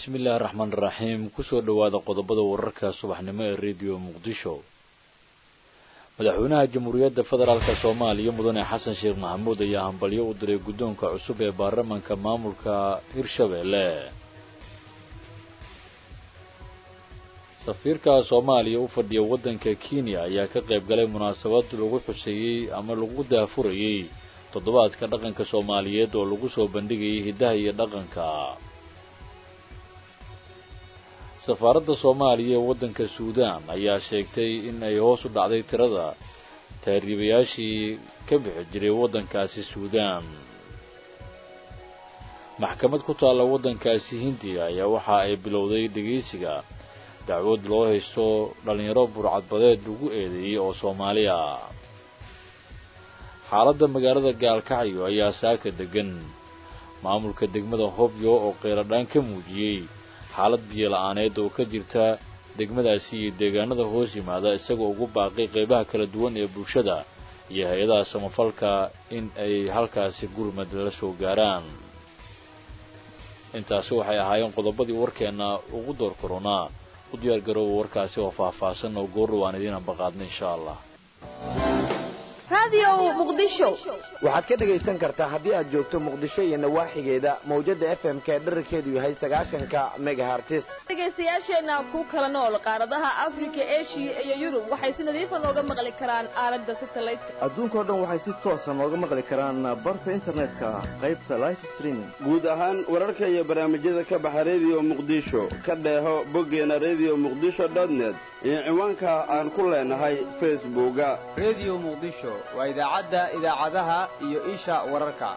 bismillaahi raxmaan raxiim kusoo dhowaada qodobada wararka subaxnimo ee rediyo muqdisho madaxweynaha jamhuuriyadda federaalk soomaaliya mudane xasan sheekh maxamuud ayaa hambalyo u diray guddoonka cusub ee baarlamanka maamulka hirshabeelle safiirka soomaaliya u fadhiya waddanka kenya ayaa ka qayb galay munaasabad lagu xuseeyey ama lagu daafurayey toddobaadka dhaqanka soomaaliyeed oo lagu soo bandhigayay hiddaha iyo dhaqanka safaaradda soomaaliya ee waddanka suudaan ayaa sheegtay in ay hoos u dhacday tirada taariibayaashii ka bixi jiray waddankaasi suudaan maxkamad ku taalla waddankaasi hindiya ayaa waxa ay bilowday dhegaysiga dacwad loo haysto dhallinyaro burcadbadeed lagu eedeeyey oo soomaaliya xaaladda magaalada gaalkacyo ayaa saaka degan maamulka degmada hobyo oo qeyladhaan ka muujiyey xaalad biyo la-aaneed oo ka jirta degmadaasi iyo deegaanada hoos yimaada isagoo ugu baaqay qeybaha kala duwan ee bulshada iyo hay-adaha samafalka in ay halkaasi gurmad la soo gaaraan intaasi waxay ahaayeen qodobadii warkeenna ugu door koronaa u diyaar garooba warkaasi oo faahfaahsan oo goorra waan idiin ambaqaadna insha allah waxaad ka dhegaysan kartaa haddii aad joogto muqdisho iyo nawaaxigeeda mawjadda f m k dherarkeedu yahay sagaashanka megahartis dhegaystayaasheenna ku kala nool qaaradaha afrika eshiya iyo yurub waxay si nadiifa nooga maqli karaan aalada satelliteka adduunkao dhan waxay si toosa nooga maqli karaan barta internetka qaybta life streaming guud ahaan wararka iyo barnaamijyada ka baxa rediyo muqdisho ka dheeho boggeena rediyo muqdisho dotnet iyo ciwaanka aan ku leenahay facebooka rediyo muqdisho waa idaacadda idaacadaha iyo isha wararka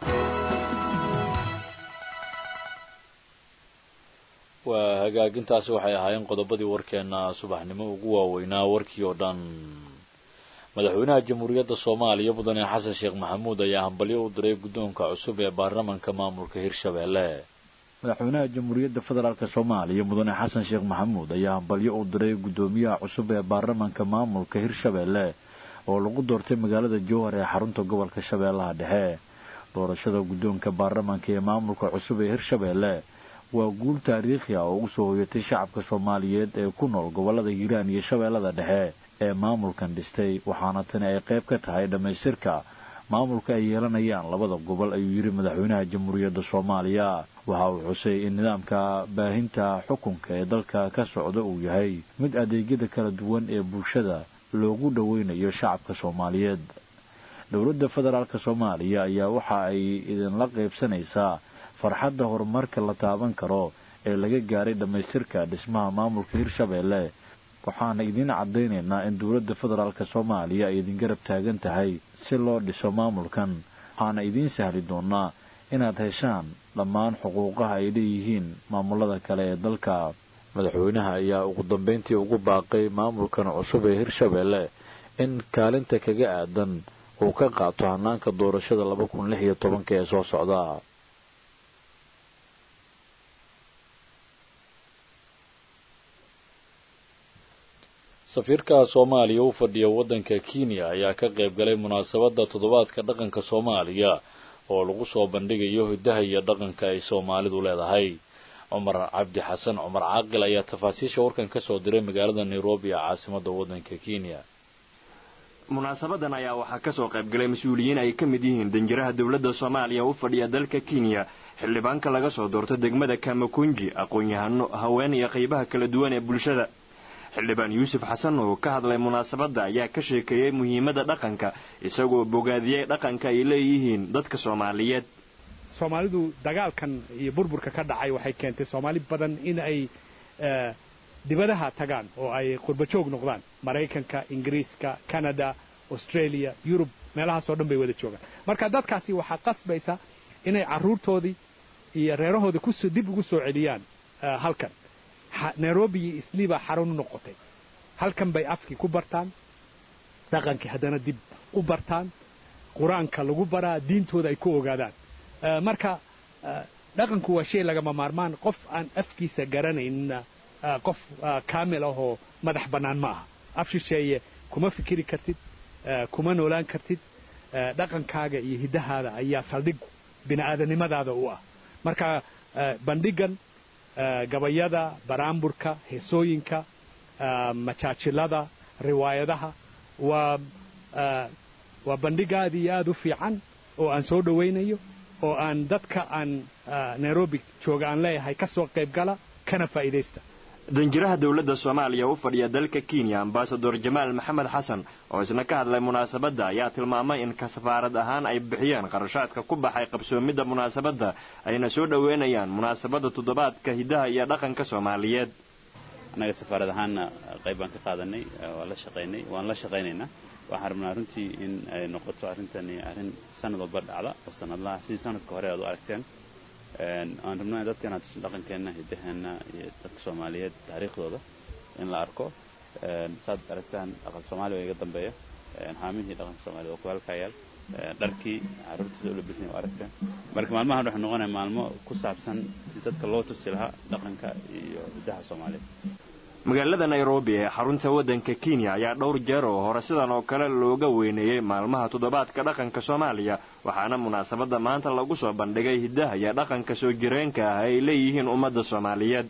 waa hagaagintaasi waxay ahaayeen qodobadii warkeenna subaxnimo ugu waaweynaa warkii oo dhan madaxweynaha jamhuuriyadda soomaaliya mudane xasan sheekh maxamuud ayaa hambalyo u diray guddoonka cusub ee baarlamanka maamulka hirshabeelle madaxweynaha jamhuuriyadda federaalk soomaaliya mudane xasan sheekh maxamuud ayaa hambalyo u diray guddoomiyaha cusub ee baarlamanka maamulka hirshabeelle oo lagu doortay magaalada jowhar ee xarunta gobolka shabeellaha dhexe doorashada guddoonka baarlamanka ee maamulka cusub ee hirshabeelle waa guul taariikhi ah oo ugu soo hoyatay shacabka soomaaliyeed ee ku nool gobollada hiiraan iyo shabeellada dhexe ee maamulkan dhistay waxaana tani ay qayb ka tahay dhammaystirka maamulka ay yeelanayaan labada gobol ayuu yidhi madaxweynaha jamhuuriyadda soomaaliya waxa uu xusay in nidaamka baahinta xukunka ee dalka ka socda uu yahay mid adeegyada kala duwan ee bulshada loogu dhoweynayo shacabka soomaaliyeed dowladda federaalk soomaaliya ayaa waxa ay idinla qaybsanaysaa farxadda horumarka la taaban karo ee laga gaaray dhammaystirka dhismaha maamulka hirshabeelle waxaana idiin caddaynaynaa in dowladda federaalk soomaaliya ay idin garab taagan tahay si loo dhiso maamulkan waxaana idiin sahli doonaa inaad heshaan dhammaan xuquuqaha ay leeyihiin maamulada kale ee dalka madaxweynaha ayaa ugu dambayntii ugu baaqay maamulkan cusub ee hirshabeelle in kaalinta kaga aadan uu ka qaato hanaanka doorashada laba kun lix iyo tobanka ee soo socda safiirka soomaaliya u fadhiya waddanka kenya ayaa ka qayb galay munaasabadda toddobaadka dhaqanka soomaaliya oo lagu soo bandhigayo hiddaha iyo dhaqanka ay soomaalidu leedahay cumar cabdi xasan cumar caaqil ayaa tafaasiisha warkan ka soo diray magaalada nairobi ee caasimadda waddanka kenya munaasabadan ayaa waxaa ka soo qayb galay mas-uuliyiin ay ka mid yihiin danjiraha dowladda soomaaliya u fadhiya dalka kenya xildhibaanka laga soo doorto degmada kamakunji aqoon-yahano haween iyo qaybaha kala duwan ee bulshada xildhibaan yuusuf xasan oo ka hadlay munaasabadda ayaa ka sheekeeyey muhiimadda dhaqanka isagoo bogaadiyey dhaqanka ay leeyihiin dadka soomaaliyeed soomaalidu dagaalkan iyo burburka ka dhacay waxay keentay soomaali badan in ay dibadaha tagaan oo ay qurbajoog noqdaan maraykanka ingiriiska canada australia yurub meelahaasoo dhan bay wada joogaan marka dadkaasi waxaa qasbaysa inay carruurtoodii iyo reerahoodii kus dib ugu soo celiyaan halkan nairobi iyo islii baa xarun u noqotay halkan bay afkii ku bartaan dhaqankii haddana dib u bartaan qur-aanka lagu baraa diintooda ay ku ogaadaan marka dhaqanku waa shay lagama maarmaan qof aan afkiisa garanayninna qof kaamil ah oo madax bannaan ma aha af shisheeye kuma fikiri kartid kuma noolaan kartid dhaqankaaga iyo hiddahaada ayaa saldhig bini'aadanimadaada u ah marka bandhigan gabayada baraamburka heesooyinka majaajilada riwaayadaha waa waa bandhig aad iyo aad u fiican oo aan soo dhowaynayo oo aan dadka aan nairobi jooga aan leeyahay ka soo qayb gala kana faa'iidaysta danjiraha dowladda soomaaliya u fadhiya dalka kenya ambasador jamaal maxamed xasan oo isna ka hadlay munaasabadda ayaa tilmaamay in ka safaarad ahaan ay bixiyeen qarashaadka ku baxay qabsoomidda munaasabadda ayna soo dhoweynayaan munaasabadda toddobaadka hiddaha iyo dhaqanka soomaaliyeed annaga safaarad ahaanna qayb baan ka qaadanay waa la shaqaynay waan la shaqaynaynaa waxaan rabnaa runtii in ay noqoto arrintani arrin sanad walba dhacda oo sanadlaha sidii sanadka hore aad u aragteen aan rabno in dadka inaan tusin dhaqankeenna hiddaheenna iyo dadka soomaaliyeed taariikhdooda in la arko saad aragtaan dhaqan soomaaliya waa iga dambeeya haamihii dhaqanka soomaaliyed waa ku halkayaal dharkii carruurtiisa u labisan waa aragteen marka maalmahan waxay noqonaya maalmo ku saabsan si dadka loo tusi lahaa dhaqanka iyo hiddaha soomaaliyeed magaalada nairobi ee xarunta waddanka kenya ayaa dhowr jeer oo hore sidan oo kale looga weyneeyey maalmaha toddobaadka dhaqanka soomaaliya waxaana munaasabadda maanta lagu soo bandhigay hiddaha iyo dhaqanka soo jireenka ah ay leeyihiin ummadda soomaaliyeed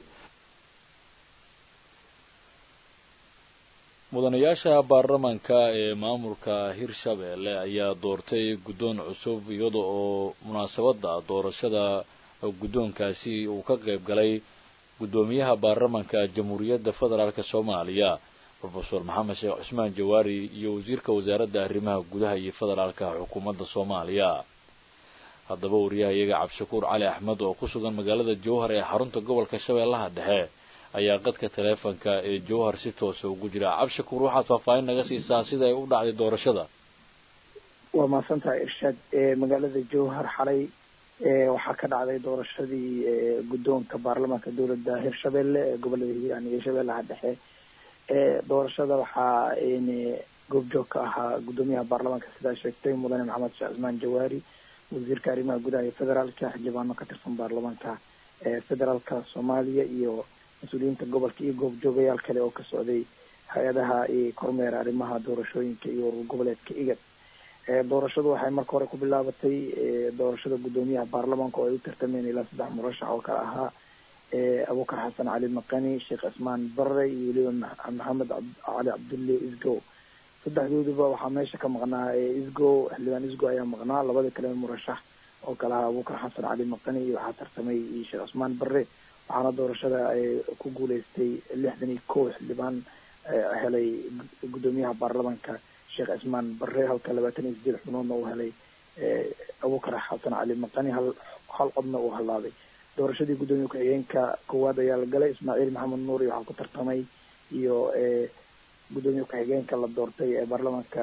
mudanayaasha baarlamanka ee maamulka hirshabeelle ayaa doortay guddoon cusub iyada oo munaasabadda doorashada guddoonkaasi uu ka qayb galay guddoomiyaha baarlamanka jamhuuriyadda federaalk soomaaliya rofeor maxamed sheekh cusmaan jawaari iyo wasiirka wasaaradda arrimaha gudaha iyo federaalka xukuumadda soomaaliya haddaba wariyaha iyaga cabdishakuur cali axmed oo ku sugan magaalada jowhar ee xarunta gobolka shabeellaha dhexe ayaa qadka taleefonka ee jowhar si toosa ugu jira cabdishakuur waxaad faahfaahin naga siisaa sida ay u dhacday doorashada waa mahadsantahay irshaad magaalada jowhar xalay waxaa ka dhacday doorashadii guddoonka baarlamaanka dowladda hirshabelle ee gobolada hiiraan iyo shabeellaha dhexe doorashada waxaa goobjoog ka ahaa guddoomiyaha baarlamaanka sidaa sheegtay mudane maxamed sheekh cismaan jawaari wasiirka arrimaha gudaha iyo federaalka xildhibaano ka tirsan baarlamaanka federaalka soomaaliya iyo mas-uuliyiinta gobolka iyo goobjoogayaal kale oo ka socday hay-adaha kormeera arrimaha doorashooyinka iyo urur goboleedka igad doorashadu waxay marka hore ku bilaabatay doorashada guddoomiyaha baarlamaanka oo ay u tartameen ilaa saddex murashax oo kale ahaa abukar xasan cali maqani sheekh cismaan barre iyo weliba maxamed cali cabdulle isgow saddexdooduba waxaa meesha ka maqnaa isgow xildhibaan isgow ayaa maqnaa labada kale murashax oo kale ahaa abukar xasan cali maqani iyo waxaa tartamay sheekh cismaan barre waxaana doorashada ku guuleystay lixdan iyo kow xildhibaan helay guddoomiyaha baarlamaanka sheekh cismaan barre halka labaatan iyo sideed xubnoodna uu helay abukar xasan cali maqani hal hal codna uu halaabay doorashadii guddoomiye ku-xigeenka koowaad ayaa la galay ismaaciil maxamed nuur iyo waxaa ku tartamay iyo guddoomiye ku-xigeenka la doortay ee baarlamaanka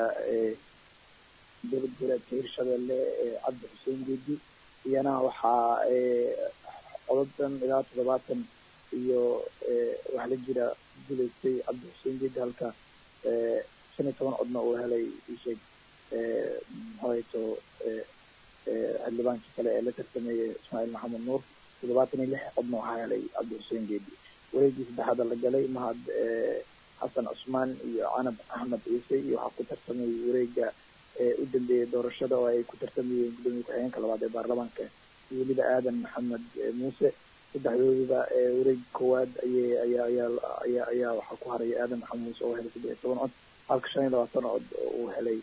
dowlad goboleedka hirshabelle cabdi xuseen geedi iyana waxaa codadan ilaa toddobaatan iyo waxaa la jira guleystay cabdi xuseen geedi halka shan iyo toban codna uu helay isheeg muxuuhayto xildhibaankii kale ee la tartamayay ismaaciil maxamed nuur toddobaatan iyo lix codna waxaa helay cabdi xuseen geedi wareegii saddexaada la galay mahad xasan cusmaan iyo canab axmed ciise iyo waxaa ku tartamay wareega u dambeeyey doorashada oo ay ku tartamayeen guddoomiye ku-xigeenka labaad ee baarlamaanka iyo weliba aadan maxamed muuse saddexdooduba wareeg koowaad ayay ayaa ayaa ayaa ayaa waxaa ku haray aadan maxamed muuse oo helay saddex iyo toban cod halka shan iyo labaatan cod uu helay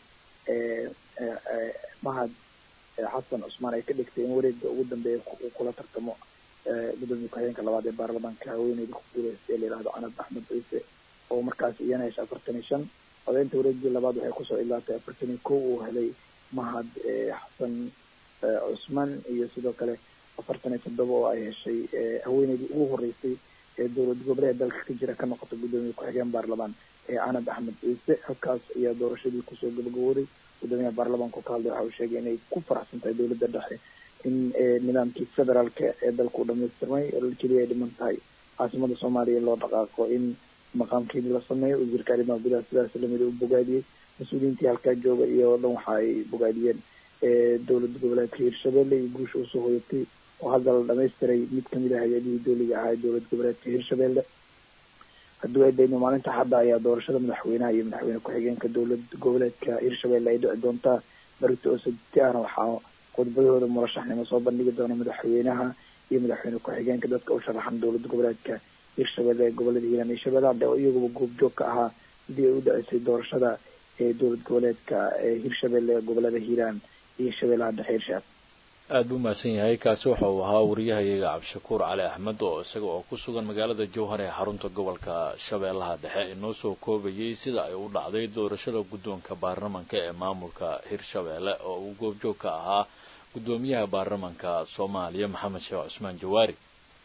mahad xasan cusmaan ay ka dhigtay in wareega ugu dambeeya uu kula tartamo guddoomiye ku-xigeenka labaad ee baarlamaanka haweeneyda ku guuleystay la yihahdo canab axmed ciise oo markaas iyana hesha afartan iyo shan codeynta wareegii labaad waxay kusoo ilaatay afartan iyo kow uu helay mahad xasan cusmaan iyo sidoo kale afartan iyo toddoba oo ay heshay haweeneydii ugu horeysay ee dowlad goboleed dalka ka jira ka noqota guddoomiye ku-xigeen baarlamaan ee canab axmed ciise halkaas ayaa doorashadii kusoo gabagabooday guddoomiyaha baarlamaanka ka hadlay waxa uu sheegay inay ku faraxsan tahay dowladda dhexe in nidaamkii federaalka ee dalka u dhamaystirmay keliya ay dhiman tahay caasimada soomaaliya loo dhaqaaqo in maqaamkeedii la sameeyo wasiirka arrimaha gudaha sidaas lamida u bogaadiyey mas-uuliyiintii halkaa jooga iyo o dhan waxa ay bogaadiyeen dowlad goboleedka hirshabelle iyo guusha usoo hoyatay oo hadda la dhamaystiray mid kamid ah hay-adihii dowliga ahaa ee dowlad goboleedka hirshabelle haddii ay dayno maalinta hadda ayaa doorashada madaxweynaha iyo madaxweyne ku-xigeenka dowlad goboleedka hirshabelle ay dhici doontaa barito oo sabti ahna waxaa khudbadahooda murashaxnimo soo bandhigi doona madaxweynaha iyo madaxweyne ku-xigeenka dadka u sharaxan dowlad goboleedka hirshabelle gobolada hiiraan iyo shabeellaha dhexe oo iyaguba goobjoog ka ahaa sidii ay u dhaceysay doorashada ee dowlad goboleedka hirshabelle gobolada hiiraan iyo shabeellaha dhexe hirshaab aada buu mahadsan yahay kaasi waxa uu ahaa wariyahayaga cabdishakuur cali axmed oo isaga oo ku sugan magaalada jowhar ee xarunta gobolka shabeellaha dhexe inoo soo koobayay sida ay u dhacday doorashada guddoonka baarlamanka ee maamulka hirshabeelle oo uu goobjoog ka ahaa guddoomiyaha baarlamanka soomaaliya maxamed sheekh cusmaan jawaari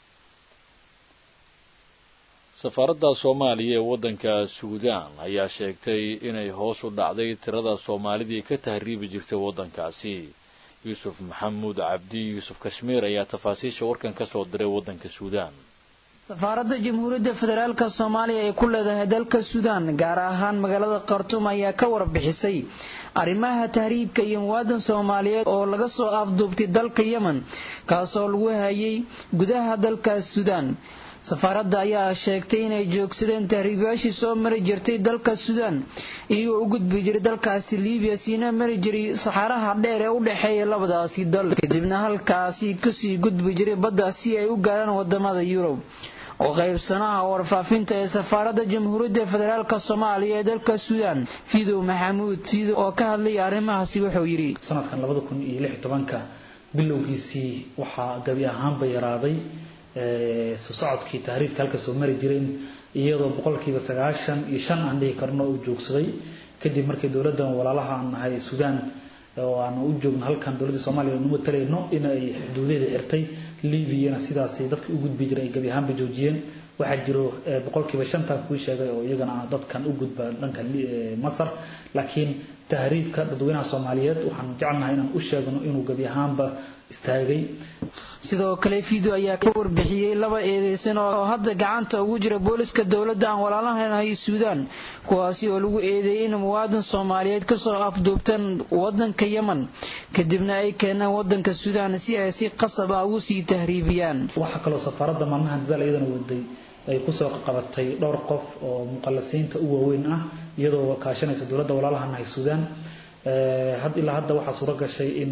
safaaradda soomaaliya ee waddanka suudaan ayaa sheegtay inay hoos u dhacday tirada soomaalidii ka tahriibi jirtay waddankaasi yuusuf maxamuud cabdi yuusuf kashmiir ayaa tafaasiisha warkan ka soo diray waddanka suudaan safaaradda jamhuuriyadda federaalk soomaaliya ee ku leedahay dalka suudaan gaar ahaan magaalada khartuum ayaa ka warbixisay arrimaha tahriibka iyo muwaadan soomaaliyeed oo laga soo afduubtay dalka yemen kaasoo lagu hayay gudaha dalka suudaan safaaradda ayaa sheegtay inay joogsadeen tahriibayaashii soo mari jirtay dalka suudaan iyagoo u gudbi jiray dalkaasi liibiya siina mari jiray saxaaraha dheer ee u dhexeeya labadaasi dal kadibna halkaasi kasii gudbi jiray badda si ay u gaaraan wadamada yurub oo qaybsanaha warfaafinta ee safaaradda jamhuuriyadda federaalk soomaaliya ee dalka suudaan fidow maxamuud fidow oo ka hadlaya arrimahaasi wuxuu yidhi sanadkan labada kun iyo lix tobanka bilowgiisii waxaa gabi ahaanba yaraaday soo socodkii tahriibka halka soo mari jireen iyadoo boqolkiiba sagaashan iyo shan aan dhihi karno uu joogsaday kadib markii dowladdan walaalaha aan nahay suudaan oo aan u joogno halkan dowladda soomaaliya nu matalayno in ay xuduudeeda xirtay liibiyana sidaasi dadka u gudbi jiray ay gabi ahaanba joojiyeen waxaa jiro boqolkiiba shantan kuu sheegay oo iyagana dadkan u gudba dhanka masar laakiin tahriibka dadweynaha soomaaliyeed waxaan jecelnahay inaan u sheegno inuu gabi ahaanba istaagay sidoo kale fido ayaa ka warbixiyey laba eedeysan oo hadda gacanta ugu jira booliska dowladda aan walaalahanahay suudaan kuwaasi oo lagu eedeeyey in muwaadan soomaaliyeed kasoo afduubtaan wadanka yemen kadibna ay keenaan wadanka suudaan si ay si qasab ah ugu sii tahriibiyaan waxaa kaloo safaaradda maalmahan dadaal iyadana waday ay kusoo qabatay dhowr qof oo muqallasiinta u waaweyn ah iyadoo kaashanaysa dowladda walaalahanahay suudaan had ilaa hadda waxaa suuro gashay in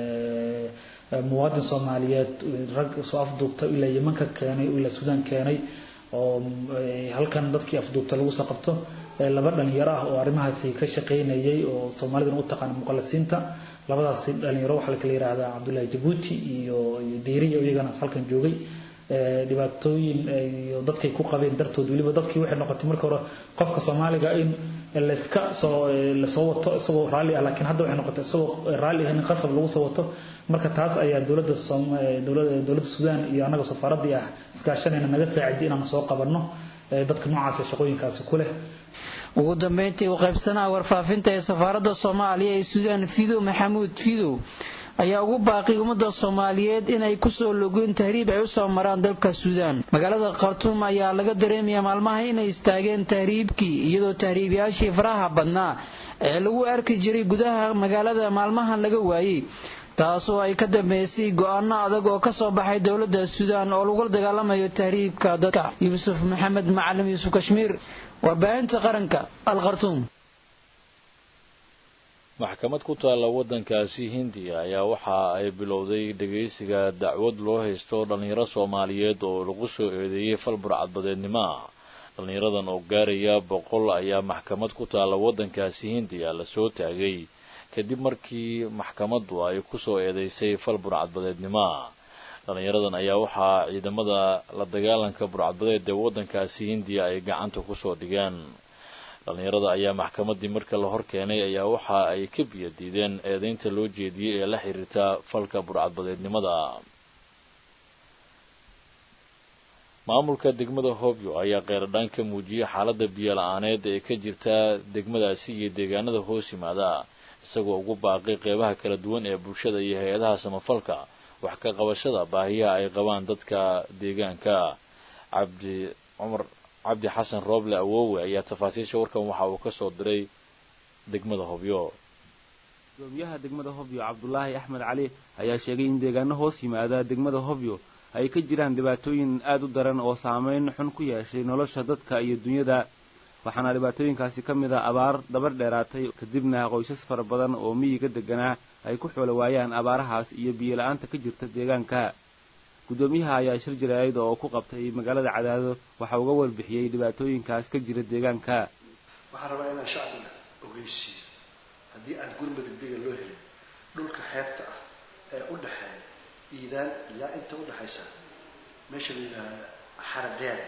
muwaadin soomaaliyeed rag soo afduubta ilaa yeman ka keenay ilaa suudaan keenay oo halkan dadkii afduubta lagu soo qabto laba dhalinyaro ah oo arrimahaasi ka shaqaynayay oo soomaalidan u taqaana muqallasiinta labadaasi dhalinyaro waxaa kala yidhaahdaa cabdullaahi jabuuti iyo diiriya iyagana halkan joogay dhibaatooyin iyo dadkay ku qabeen dartood weliba dadkii waxay noqotay marka hore qofka soomaaliga in layska soo lasoo wato isagoo raalli ah laakiin hadda waxay noqotay isagoo raalli ah in qasab lagu soo wato marka taas ayaa dowladda dowladda dowladda suudaan iyo annaga safaaraddii ah iskaashanayna naga saaciday inaan soo qabanno dadka noocaas ee shaqooyinkaasi ku leh ugu dambeyntii u qaybsanaha warfaafinta ee safaaradda soomaaliya ee suudaan fidow maxamuud fidow ayaa ugu baaqay ummadda soomaaliyeed inay kusoo logoyn tahriib ay usoo maraan dalka suudaan magaalada khartuum ayaa laga dareemayaa maalmaha inay istaageen tahriibkii iyadoo tahriibayaashii faraha badnaa ee lagu arki jiray gudaha magaalada maalmahan laga waayey taasoo ay ka dambeysay go-aano adag oo ka soo baxay dowladda suudaan oo lagula dagaalamayo tahriibka dadka yuusuf maxamed macalim yuusuf kashmiir warbaahinta qaranka alkhartuum maxkamad ku taalla waddankaasi hindiya ayaa waxa ay bilowday dhegaysiga dacwad loo haysto dhallinyaro soomaaliyeed oo lagu soo eedeeyey fal burcadbadeednimo ah dhallinyaradan oo gaaraya boqol ayaa maxkamad ku taalla waddankaasi hindiya lasoo taagay kadib markii maxkamaddu ay kusoo eedeysay fal burcadbadeednimo ah dhallinyaradan ayaa waxaa ciidamada la dagaalanka burcadbadeed ee waddankaasi hindiya ay gacanta kusoo dhigeen dhallinyarada ayaa maxkamaddii marka la hor keenay ayaa waxa ay ka biyo diideen eedeynta loo jeediyey ee la xiriirta falka burcadbadeednimada maamulka degmada hobyo ayaa qeyradhaan ka muujiyey xaaladda biyo la-aaneed ee ka jirta degmadaasi iyo deegaanada hoos yimaada isagoo ugu baaqay qeybaha kala duwan ee bulshada iyo hay-adaha samafalka wax ka qabashada baahiyaha ay qabaan dadka deegaanka cabdi cumar cabdi xasan rooble awoowe ayaa tafaasiisha warkan waxa uu ka soo diray degmada hobyo gudoomiyaha degmada hobyo cabdulaahi axmed cali ayaa sheegay in deegaano hoos yimaada degmada hobyo ay ka jiraan dhibaatooyin aad u daran oo saameyn xun ku yeeshay nolosha dadka iyo dunyada waxaana dhibaatooyinkaasi ka mid a abaar dabar dheeraatay kadibna qoysas fara badan oo miyiga deganaa ay ku xoolo waayaan abaarahaas iyo biyo la-aanta ka jirta deegaanka guddoomiyaha ayaa shir jaraa'id oo ku qabtay magaalada cadaado waxa uga warbixiyey dhibaatooyinkaas ka jira deegaanka waxaan rabaa inaan shacbiga ogeysiiyo haddii aan gurmada dega loo helin dhulka xeebta ah ee u dhexeeya iidaan ilaa inta u dhexaysa meesha la yidhaahda xaradheere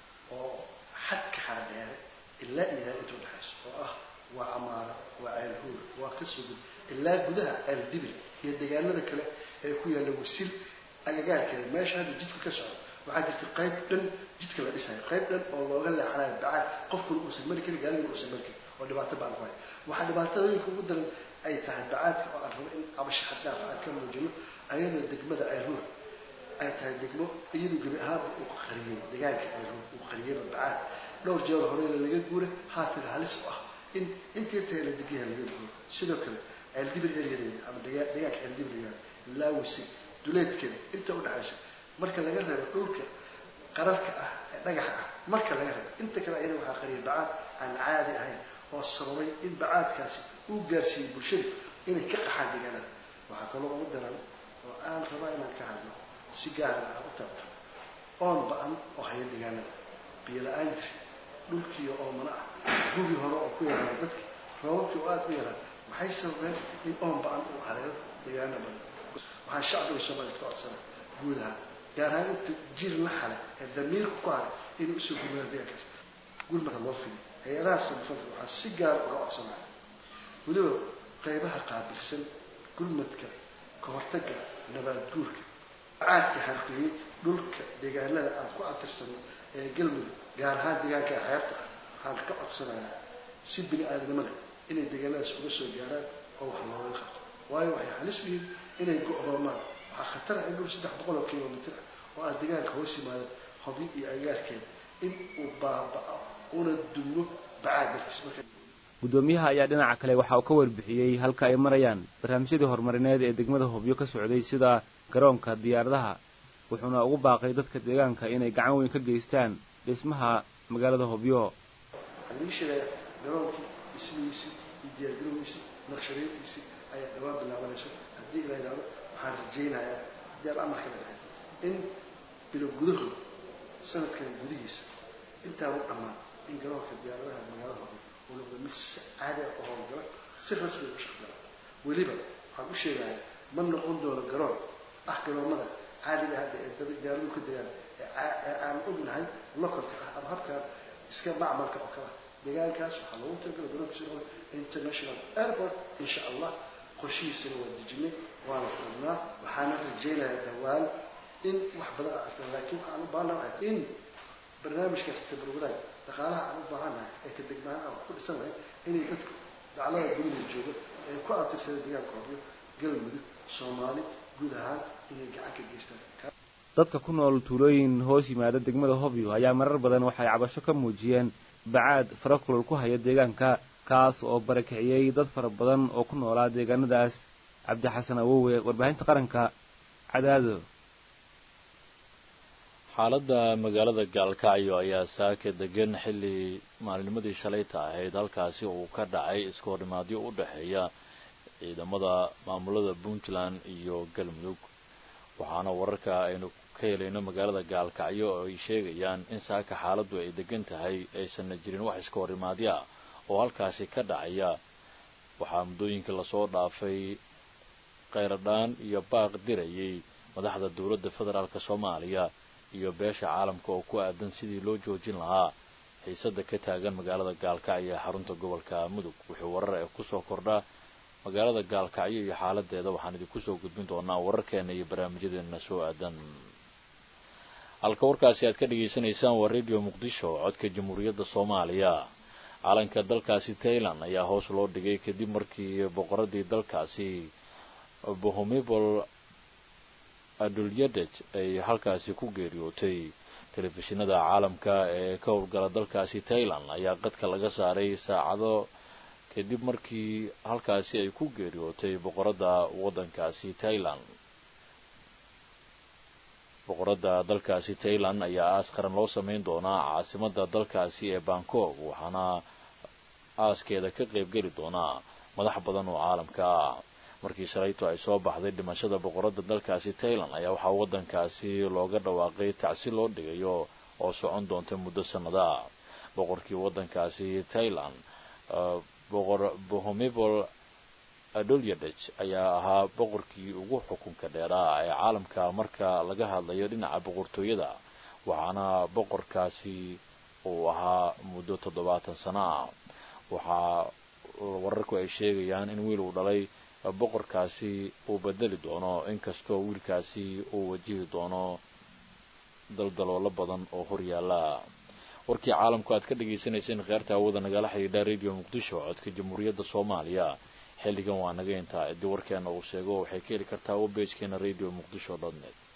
oo xadka xaradheere ilaa iidaan inta u dhexaysa oo ah waa camaara waa ceelhuur waa ka sugud ilaa gudaha ceeldibil iyo deegaanada kale ee ku yaalla wasil agagaarkeeda meesha hadda jidka ka socdo waxaa jirta qayb dhan jidka la dhisayo qayb dhan oo looga leexanayo bacaad qofkuna uusan mari karin gaalina uusan mari karin oo dhibaato baan ku hay waxaa dhibaatooyinka ugu daran ay tahay bacaadka oo aan rabo in cabasho xaddhaaf aan ka muujino ayadoo degmada ceelhuur ay tahay degmo iyadu gebi ahaanba uu qariyey deegaanka ceelhuur uu qariyeyba bacaad dhowr jeer horeyna laga guura haatan halis u ah in intii tahay la degayaha laga guuro sidoo kale ceeldibil eryadeeda ama deegaanka ceeldibil yahay laawisi duleedkeeda inta u dhexaysa marka laga reebo dhulka qararka ah ee dhagaxa ah marka laga reebo inta kale ayada waxaa qariyay bacaad aan caadi ahayn oo sababay in bacaadkaasi uu gaarsiiyey bulshada inay ka qaxaan deegaanada waxaa kaloo ugu daran oo aan rabaa inaan ka hadlo si gaara aan u taabto oon ba-an oo haya deegaanada biyo la-aan jirta dhulkiiyo oomana ah gugi hore oo ku yaraan dadka roobabkii oo aada u yaraan waxay sababeen in oon ba-an uu hareero deegaano badan waxaan shacbiga soomaaliyed ka codsana guud ahaan gaar ahaan inta jir la xale ee damiirku ku haray inay usoo gurmadaan deegaankaas gurmada loo fidiy hay-adaha samafalka waxaan si gaar uga codsanaya weliba qaybaha qaabilsan gurmadka ka hortagga nabaad guurka caadka harqiyey dhulka deegaanada aan ku atirsano ee galmudug gaar ahaan deegaanka xeebta ah waxaan ka codsanayaa si bini aadamada inay deegaanadaas uga soo gaaraan oo wax looga qabto waayo waxay halis u yihiin inay go-doomaan waxaa khatar ah in dhul saddex boqol oo kilomitr ah oo aan deegaanka hoos yimaado hobyo iyo agaarkeeda in uu baaba-o una dumo bacaad dartiis marka guddoomiyaha ayaa dhinaca kale waxa uu ka warbixiyey halka ay marayaan barnaamijyadii horumarineed ee degmada hobyo ka socday sida garoonka diyaaradaha wuxuuna ugu baaqay dadka deegaanka inay gacan weyn ka geystaan dhismaha magaalada hobyo waxaan ii sheegaya garoonkii dhismihiisii iyo diyaargarowgiisii naqshadeyntiisii ayaa dhawaan bilaabanayso haddii la yidhahdo waxaan rajaynayaa haddii aan amarka leedahay in bilo gudahood sanadkan gudihiisa intaa u dhammaan in garoonka diyaaradaha magaalada hobyo uu noqdo mid si caadi ah u howlgala si rasmi u shaqgala weliba waxaan u sheegayaa ma noqon doono garoon ah garoomada caadiga hadda ee dad diyaaraduhu ka degaan ee aan ognahay localka ah ama habkaan iska macmalka oo kale deegaankaas waxaa loogu talagala garoonkiisa noqdo international airport insha allah qorshihiisana waa dejinay waana furnaa waxaana rajaynayaa dhawaan in wax badan aan arkan laakiin waxaan u baahanahay in barnaamijkaas tabarwadaag dhaqaalaha aan u baahannahay ee ka degmaan aan wax ku dhisan lahayn inay dadku daclada dunida jooga ee ku atirsada deegaanka hobyo galmudug soomaali guud ahaan inay gacan ka geystaan dadka ku nool tuulooyin hoos yimaada degmada hobyo ayaa marar badan waxay cabasho ka muujiyeen bacaad fara kulol ku haya deegaanka kaas oo barakiciyey dad fara badan oo ku noolaa deegaanadaas cabdixasan awowe warbaahinta qaranka cadaado xaaladda magaalada gaalkacyo ayaa saaka degan xilli maalinimadii shalayta ahayd halkaasi uu ka dhacay iskoornimaadyo u dhexeeya ciidamada maamulada puntland iyo galmudug waxaana wararka aynu ka helayno magaalada gaalkacyo oo ay sheegayaan in saaka xaaladdu ay degan tahay aysanna jirin wax iskoornimaadyo ah oo halkaasi ka dhacaya waxaa muddooyinkii lasoo dhaafay kheyradhaan iyo baaq dirayay madaxda dowladda federaalk soomaaliya iyo beesha caalamka oo ku aadan sidii loo joojin lahaa xiisada ka taagan magaalada gaalkacyo ee xarunta gobolka mudug wuxuu warar ee kusoo kordhaa magaalada gaalkacyo iyo xaaladeeda waxaan idinku soo gudbin doonaa wararkeena iyo barnaamijyadeena soo aadan halka warkaasi aad ka dhagaysanaysaan waa radio muqdisho codka jamhuuriyadda soomaaliya calanka dalkaasi tailand ayaa hoos loo dhigay kadib markii boqoradii dalkaasi bohomibol adulyadej ay halkaasi ku geeriyootay telefishinada caalamka ee ka howlgala dalkaasi tailand ayaa qadka laga saaray saacado kadib markii halkaasi ay ku geeriyootay boqoradda waddankaasi tailand boqoradda dalkaasi tailand ayaa aas qaran loo sameyn doonaa caasimada dalkaasi ee bangkok waxaana aaskeeda ka qaybgeli doonaa madax badan oo caalamka ah markii shalayto ay soo baxday dhimashada boqorada dalkaasi tailand ayaa waxaa waddankaasi looga dhawaaqay tacsi loo dhigayo oo socon doonta muddo sannada boqorkii waddankaasi thailand boqor bohomibol adolyadej ayaa ahaa boqorkii ugu xukunka dheeraa ee caalamka marka laga hadlayo dhinaca boqortooyada waxaana boqorkaasi uu ahaa muddo toddobaatan sano ah waxaa wararku ay sheegayaan in wiil uu dhalay boqorkaasi uu bedeli doono inkastoo wiilkaasi uu wajihi doono daldaloolo badan oo horyaala warkii caalamku aad ka dhagaysanayseen kheerta hawada nagala xidhiidha radio muqdisho codka jamhuuriyadda soomaaliya xilligan waa naga intaa haddii warkeena uu sheego waxay ka heli kartaa webbagekeena radio muqdisho dot net